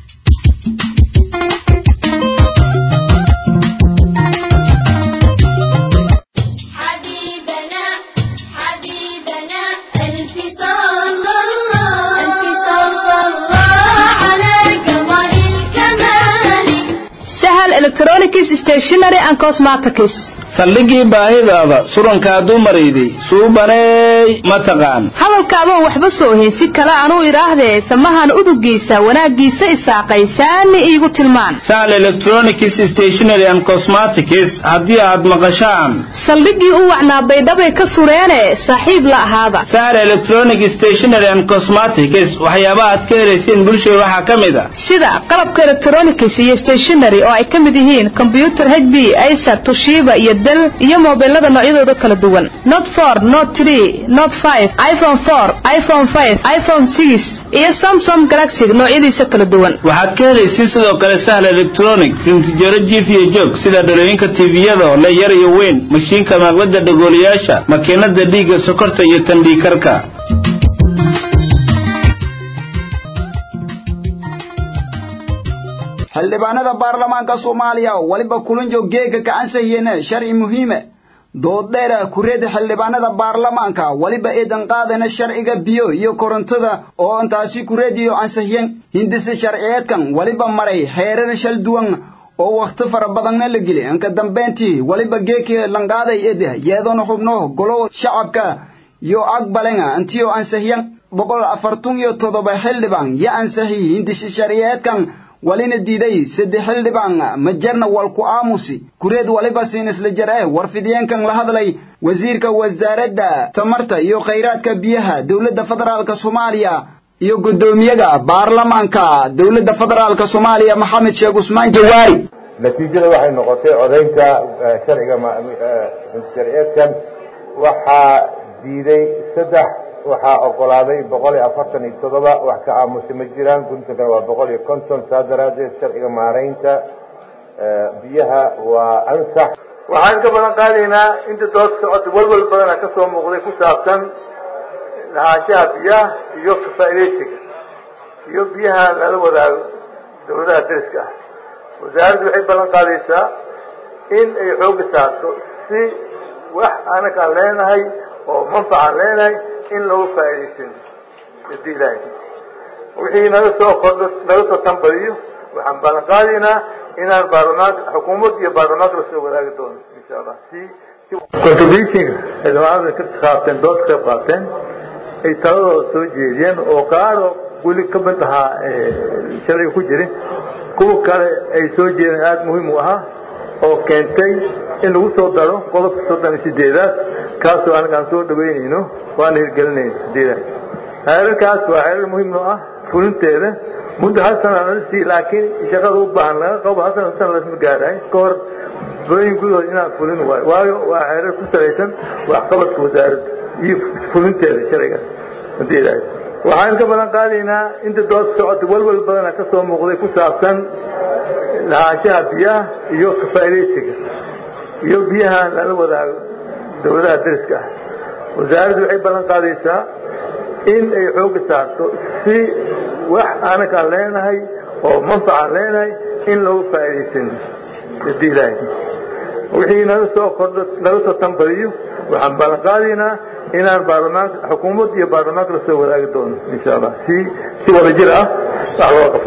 Speaker 9: حبيبنا حبيبنا ألف صلى الله ألف صلى الله على قمر الكمال
Speaker 14: sahal electronics stationery and cosmetics
Speaker 15: saldhigii baahidaada surankaa dumarayday suubaneey ma taqaan
Speaker 14: hadalkaadoon waxba soo heysi kale anuu idhaahdee samahan udugiisa wanaaggiisa isaaqaysaani iigu tilmaan
Speaker 15: sahal electronics stationery and cosmetics haddii aad maqashaan
Speaker 14: saldhiggii u wacnaa baydhabay ka sureene saaxiib la ahaada
Speaker 15: sahal electronic stationery and cosmetics waxyaabaha aad ka helayseen bulshada waxaa ka mid a
Speaker 14: sida qalabka electronics iyo stationery oo ay ka mid yihiin combyuter hb acer tushiba iyo del iyo mobilada noocyadooda kala duwan not for not three not five iphone four iphone five iphone six iyo samsom galaxy noocyadiisa kala duwan
Speaker 15: waxaad ka helaysiin sidoo kale sahal electronic rintijaro jiif iyo joog sida dhalooyinka tiiviyada oo le yar iyo weyn mashiinka maqlada dhagoolayaasha makiinada dhiigga sokorta iyo tandhiikarka
Speaker 1: xildhibaanada baarlamaanka soomaaliya waliba kulanjo geega kacansahiyene sharci muhiime dooddheera kureeda xildhibaanada baarlamaanka waliba eedan qaadana sharciga biyo iyo korontada oo intaasi kureediyo ansahiyen hindise sharciyeedkan waliba maray heerar shal duwan oo wakhti fara badanna la geli inka dambeyntii waliba geekii lanqaaday ede yeedoona xubno golo shacabka iyo aqbalenga intiyo ansahiyan boqol afartun iyo toddoba xildhibaan yo ansahiy hindise sharciyeedkan walina diiday saddex xildhibaan majarna walku aamusi kureed waliba siin isla jar eh warfidiyeenkan la hadlay wasiirka wasaaradda tamarta iyo khayraadka biyaha dowladda federaalka soomaaliya iyo guddoomiyaga baarlamaanka dowladda federaalka soomaaliya maxamed sheekh cusmaan jawaari
Speaker 16: natiijada waxay noqotay codaynta sharciga sharciyeedkan waxaa diiday saddex waxaa ogolaaday boqol iyo afartan iyo toddoba wax ka aamusa ma jiraan guntankana waa boqol iyo konton saa daraaddeed sharciga maaraynta biyaha waa ansax
Speaker 17: waxaan ka balan qaadaynaa inta dood socota walwal badana ka soo muuqday ku saabsan lahaanshaha biyaha iyo kafaa'iidaysiga iyo biyaha lala wadaago dawladaha dariska ah wasaaraddu waxay ballan qaadaysaa in ay xooga saarto si wax anaga aan leenahay oo manfacaan leenahay in lagu faa'iidaysan hadii ilaahay wixii naga soo kordho naga soo tanbadiyo waxaan ballan qaadaynaa inaan baarlamaanka xukuumad iyo baarlamaanka lasoo wadaagi doono insha allah si contributionka xildhibaanada ka qaateen dood ka qayb qaateen ay taladooda soo jeediyeen oo qaaro weli ka mid ahaa sharciga ku jirin kuwa kale ay soo jeedeen aada muhiim u ahaa oo keentay in lagu soo daro qodobka soddon iyo sideedaad kaasoo anaga aan soo dhaweynayno waana hirgelinayno hadiidahay xeerarkaas waa xeerar muhiim noo ah fulinteeda muddo hal sana nala sii laakiin shaqada u baahan laga qabo hal sana sana lasma gaarahay ka hor booyin gudahood inaan fulin waayo waayo waa xeerar ku salaysan waxqabadka wasaaradda iyo fulinteeda sharcigaas hadii ilaahay waxaan ka balan qaadaynaa inta dood socota walwal badana ka soo muuqday ku saabsan lahaanshaha biyaha iyo kafaa'iidaysiga iyo biyaha lala wadaago dawladaha dariska ah wasaaraddu waxay ballan qaadaysaa in ay xooga saarto si wax anaga aan leenahay oo manfacaan leenahay in lagu faa'iidaysan hadii ilaahay wixii naga soo kordho naga soo tanbadiyo waxaan ballan qaadaynaa inaan baarlamaanka xukuumad iyo baarlamaanka lasoo wadaagi doono insha allah si si wada jir ah wax loo qabto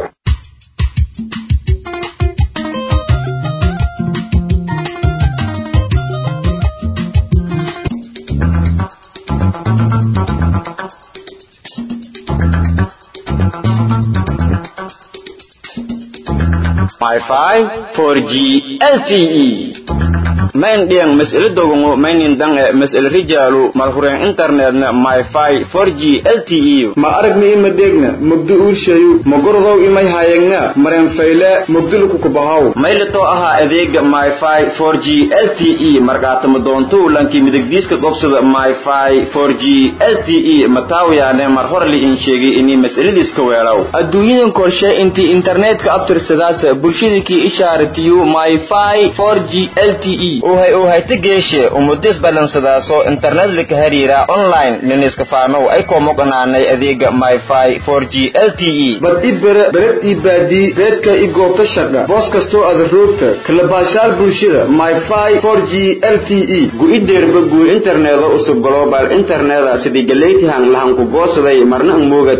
Speaker 6: Wi-Fi 4G LTE main diang mas'ala dogongo mainin dang e mas'ala rijalu malhuren internetna Wi-Fi 4G LTE
Speaker 18: ma aragni ima degna mugdi urshayu magordow imay hayagna maren fayle mugdilu ku kubahaw
Speaker 6: maylato aha adeega Wi-Fi 4G LTE markaatama doonto lanki midigdiiska gobsada Wi-Fi 4G LTE mataawiyaane mar hore li in sheegay inay mas'aladiiska weelaw
Speaker 4: adduunyadan korshe intii internetka abtirsadaas bulshadakii ishaaratiyo Wi-Fi 4G LTE
Speaker 6: uhay uhayta geeshe umudis balansadaaso internet lika hariira online liniska faanow ay koomoqanaanay adeega Wi-Fi 4G LTE
Speaker 18: bad ibere bered ibadi beedka igoobta shaqa boos kastoo aad roogta kala baashaal bulshada Wi-Fi 4G LTE
Speaker 6: gu-ideerba guur interneeda usub global interneta sidii galeytihan lahan ku goosaday marna ang moogad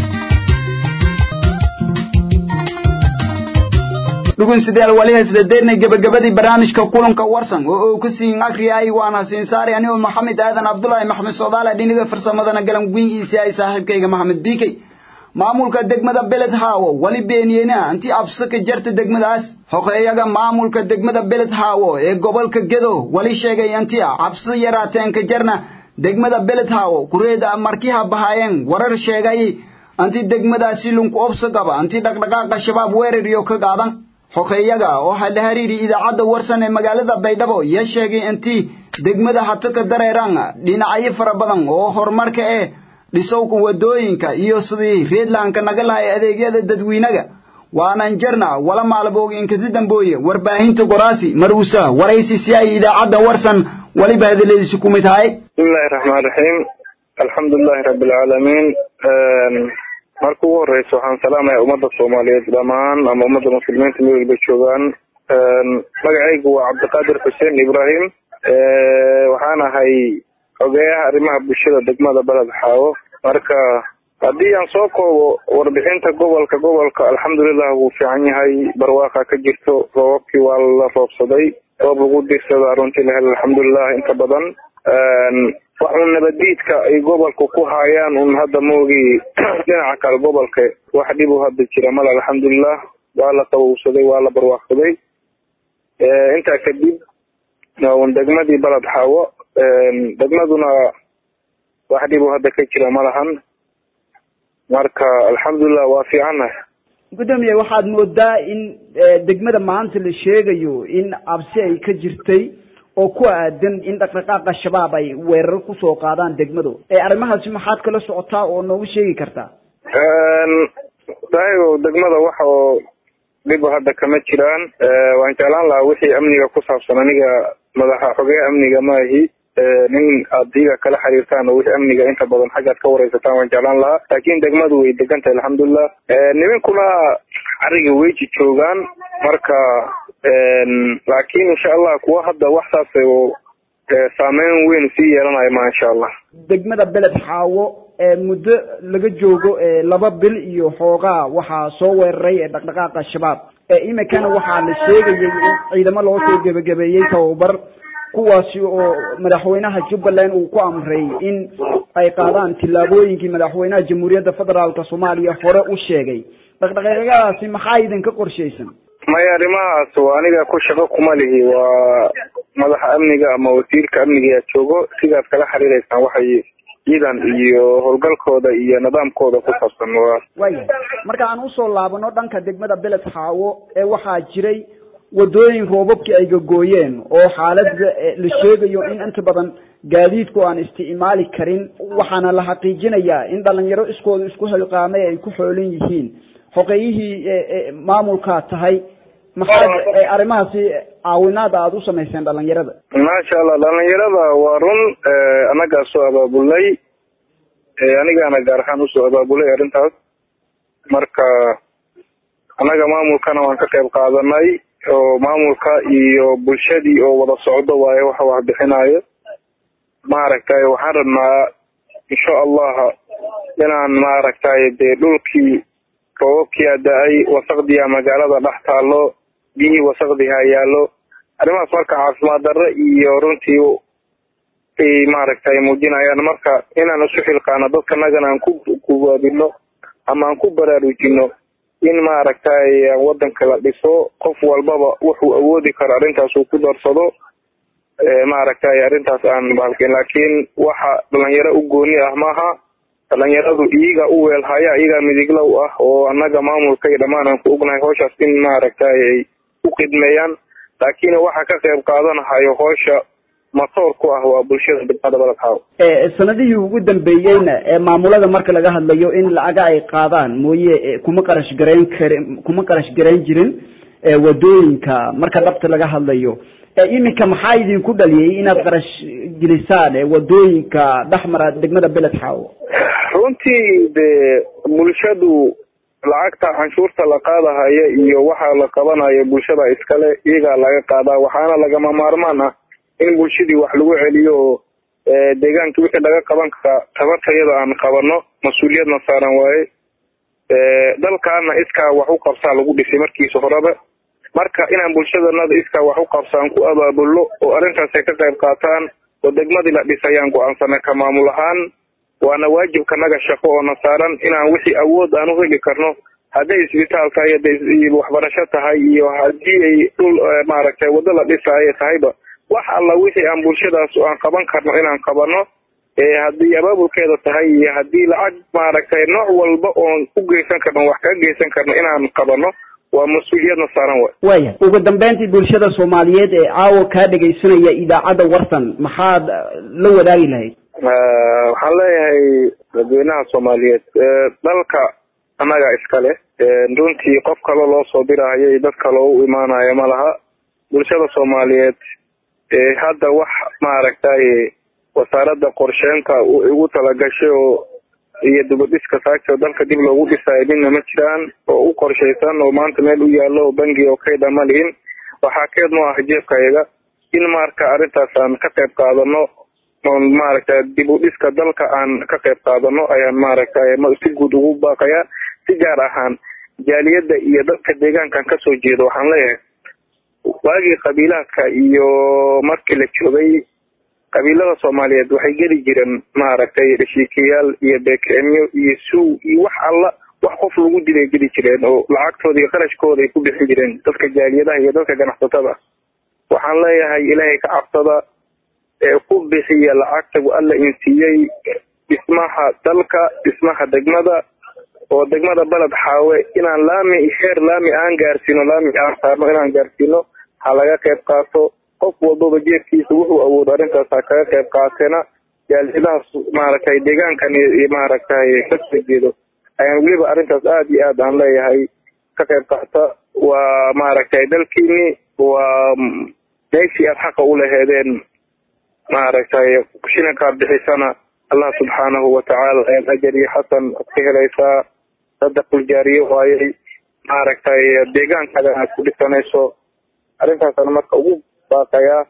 Speaker 1: dhugunsidayaal wali hasdadeednay gebagabadii barnaamijka kulanka warsan oo uu ku siin akriyay waana siin saari anigoo maxamed aadan cabdulaahi maxamed soodaale dhiniga farsamadana galan guingiisii ay saaxiibkayga maxamed biikey maamulka degmada beled haawo wali beeniyeyna anti absaka jarta degmadaas xoqeeyaga maamulka degmada beled haawo ee gobolka gedo wali sheegay anti cabsi yaraateenka jarna degmada beled haawo kureeda markiha bahaayeen warar sheegay anti degmadaasi lunku obsa qaba anti dhaqdhaqaaqa shabaab weerar iyo ka qaadan xoqeeyaga oo la hariiri idaacadda warsan ee magaalada baydhabo ya sheegay intii degmada hata ka dareeraan dhinacyo fara badan oo horumarka eh dhisowka waddooyinka iyo sidii reedlanka naga lahay adeegyada dadweynaga waanan jarna wala maalbooginkadi dambooye warbaahinta goraasi maruusa waraysi si ay idaacadda warsan waliba hadaladiisi ku mid tahay
Speaker 19: bismillahi raxmaan raxiim alxamdulilahi rabbi alcaalamiin marka ugu horeysa waxaan salaamaya ummadda soomaaliyeed dhammaan ama ummadda muslimiinta meel walba joogaan magacaygu waa cabdiqaadir xuseen ibrahim waxaan ahay xogeeyaha arrimaha bulshada degmada beled xaawo marka haddii aan soo koobo warbixinta gobolka gobolka alxamdulilah wuu fiican yahay barwaaqa ka jirto roobabkii waa la roobsaday roob lagu dirsadaa runtii la hel alxamdulilah inta badan waxun nabadiidka ay gobolka ku haayaan un hadda maogii dhinaca kale gobolka wax dhib u hadda jira male alxamdulilah waa la qabowsaday waa la barwaaqsaday intaa kadib un degmadii baled xaawo degmaduna wax dhib u hadda ka jira ma lahan marka alxamdulilah waa fiicannahay
Speaker 20: gudoomiye waxaad moodaa in degmada maanta la sheegayo in absi ay ka jirtay oo ku aadan in dhaqdhaqaaqa shabaab ay weerar kusoo qaadaan degmadu arrimahaasi maxaad kala socotaa oo noogu sheegi kartaa
Speaker 19: daayo degmada waxa oo dhib hadda kama jiraan waan jeclaan lahaa wixii amniga ku saabsan aniga madaxa xogeya amniga maahi nin aad iyaga kala xiriirtaan oo wixii amniga inta badan xaggaad ka wareysataan waan jeclaan lahaa laakiin degmadu way degan tahay alxamdulilah nimankuna cariga weyji joogaan marka laakiin insha allah kuwa hadda wax saas oo saameyn weyn sii yeelanayo ma insha allah
Speaker 20: degmada beled xaawo muddo laga joogo laba bil iyo xoogaa waxaa soo weeraray dhaqdhaqaaqa shabaab iminkana waxaa la sheegayay in ciidamo loo soo gebagabeeyey tababar kuwaasi oo madaxweynaha jubbaland uu ku amray in ay qaadaan tillaabooyinkii madaxweynaha jamhuuriyadda federaalka soomaaliya hore u sheegay dhaqdhaqaaqyadaasi maxaa idinka qorshaysan
Speaker 19: maya arrimahaas waa aniga ku shaqo kuma lihi waa madaxa amniga ama wasiirka amniga joogo sidaad kala xiriireysaan waxay ciidan iyo howlgalkooda iyo nidaamkooda ku saabsan waa
Speaker 20: waya marka aan usoo laabano dhanka degmada beled xaawo ee waxaa jiray wadooyin roobabkii ay gagooyeen oo xaalada la sheegayo in inta badan gaadiidku aan isticmaali karin waxaana la xaqiijinayaa in dhalinyaro iskooda isku xilqaamay ay ku xoolan yihiin xoqeyihii maamulkaa tahay maxaad arrimahaasi caawinaada aada u samayseen dhalinyarada
Speaker 19: maasha allah dhalinyarada waa run annagaa soo abaabulnay anigaana gaar ahaan usoo abaabulay arrintaas marka annaga maamulkana waan ka qayb qaadanay oo maamulka iyo bulshadii oo wada socdo waayo waxa wax bixinayo maaragtay waxaan rabnaa insha allah inaan maaragtay dee dhulkii roobabkiia da-ay wasaqdiya magaalada dhex taalo biyihii wasaqdiha yaallo arrimahaas marka caafimaad darro iyo runtii ay maaragtay muujinayaan marka inaan isu xilqaano dadkanagana aan ku kuwaadino ama aan ku baraarujino in maaragtay wadanka la dhiso qof walbaba wuxuu awoodi karo arrintaas uu ku darsado maaragtay arrintaas aan bahalkin laakiin waxa dhalinyaro u gooni ah maaha dhalinyaradu iyaga u weelhaya iyagaa midiglow ah oo annaga maamulka iyo dhammaan aan ku ognahay howshaas in maaragtay ay u khidmeeyaan laakiin waxa ka qayb qaadanahayo howsha matoor ku ah waa bulshada degmada baladxaaw
Speaker 20: sanadihii ugu dambeeyeyna ee maamulada marka laga hadlayo in lacaga ay qaadaan mooye kuma qarash garayn karin kuma qarash garayn jirin wadooyinka marka dhabta laga hadlayo iminka maxaa idinku dhaliyay inaad qarash gelisaan wadooyinka dhexmara degmada beled xaawo
Speaker 19: runtii dee bulshadu lacagta canshuurta la qaadahaya iyo waxa la qabanayo bulshada iskale iyagaa laga qaadaa waxaana lagama maarmaan ah in bulshadii wax lagu celiyo oo deegaanka wixii laga qaban karaa tabartayada aan qabano mas-uuliyadna saaran waaye dalkaana iskaa wax u qabsaa lagu dhisay markiisa horeba marka inaan bulshadanada iskaa wax u qabsaan ku abaabulno oo arrintaas ay ka qayb qaataan oo degmadii la dhisayaan go-aansana ka maamul ahaan waana waajibkanaga shaqo oo na saaran inaan wixii awood aan u heli karno hadday isbitaal tahay hadday waxbarasho tahay iyo haddii ay dhul maaragtay waddo la dhisaayo tahayba wax alla wixii aan bulshadaas aan qaban karno inaan qabano haddii abaabulkeeda tahay iyo haddii lacag maaragtay nooc walba oon u geysan karno wax kaga geysan karno inaan qabano waa mas-uuliyadna saaran way
Speaker 20: waya ugu dambeyntii bulshada soomaaliyeed ee caawa kaa dhegaysanaya idaacadda warsan maxaad la wadaagi lahayd
Speaker 19: waxaan leeyahay dadweynaha soomaaliyeed dalka annaga iska leh runtii qof kale loo soo diraayo iyo dad kale u imaanayo ma laha bulshada soomaaliyeed hadda wax maaragtay wasaaradda qorsheynta ugu talagashay oo iyo dibadhiska saagta dalka dib loogu dhisayo midna ma jiraan oo u qorshaysan oo maanta meel u yaallo oo bangi oo kaydha ma lihin waxaa keed noo ah jeebkayaga in marka arrintaas aan ka qayb qaadano oon maaragtay dib u dhiska dalka aan ka qayb qaadano ayaan maaragtay si guud ugu baaqayaa si gaar ahaan jaaliyadda iyo dadka deegaankan kasoo jeedo waxaan leeyahay waagii qabiilaadka iyo markii la joogay qabiilada soomaaliyeed waxay geli jireen maaragtay dhashiikayaal iyo beekemyo iyo suw iyo wax alla wax qof lagu dilay geli jireen oo lacagtooda iyo qarashkooda ay ku bixin jireen dadka jaaliyadaha iyo dadka ganacsatada waxaan leeyahay ilaahay ka cabsada ee ku bixiya lacagta alla insiiyey dhismaha dalka dhismaha degmada oo degmada baled xaawe inaan laami heer laami aan gaarsiino laami aan saarno inaan gaarsiino ha laga qayb qaato qof walbaba jeefkiisa wuxuu awoodo arrintaas ha kaga qayb qaatena jaaliyadahaas maaragtay deegaankan iyo maaragtay kasoo jeedo ayaan weliba arrintaas aad iyo aad aan leeyahay ka qayb qaata waa maaragtay dalkiini waa meeshii aad xaqa u laheedeen maaragtay shilinkaad bixisana allah subxaanahu watacaala ayaad ajar iyo xasan ad ka helaysaa sadaqul jaariye waayey maaragtay deegaankaaga aad ku dhisanayso arrintaasaan marka ugu baaqayaa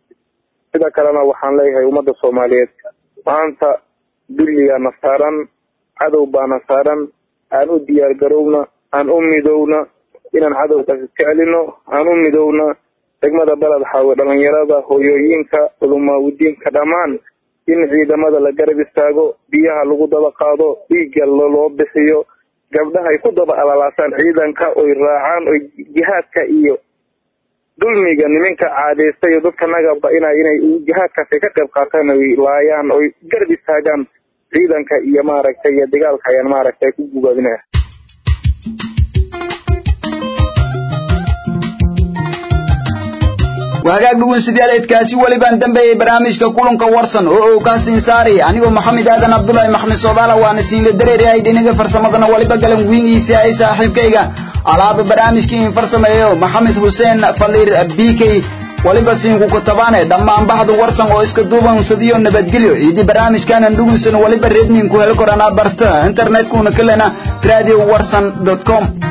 Speaker 19: sida kalena waxaan leeyahay ummadda soomaaliyeed maanta dulligaana saaran cadow baana saaran aan u diyaar garowna aan u midowna inaan cadowgaas iska celino aan u midowna degmada baled xaawe dhalinyarada hoyooyinka culumaawidiinka dhammaan in ciidamada la garab istaago biyaha lagu daba qaado dhiigga loo bixiyo gabdhaha ay ku daba alalaasaan ciidanka oy raacaan oy jihaadka iyo dulmiga nimanka caadaystay oo dadka nagaba ina inay jihaadkaas ay ka qayb qaataan oy laayaan oy garab istaagaan ciidanka iyo maaragtay iyo dagaalka ayaan maaragtay ku gubaabinaya
Speaker 1: waagaag dhugunsidaaleedkaasi welibaan dambeeyey barnaamijka kulanka warsan oo uu kaa siin saari anigoo maxamed aadan cabdulaahi maxmed soodaala waana siinla dareerahay dhinaga farsamadana waliba galan wiingiisa ay saaxiibkayga alaaba barnaamijkii in farsameeyo maxamed xuseen faliir b k waliba siinku kutabaane dhammaan baxda warsan oo iska duubansadiyo nabadgelyo idii barnaamijkaanan dhugunsan waliba redninku heli koranaa barta internetkuna kalena radio warsan com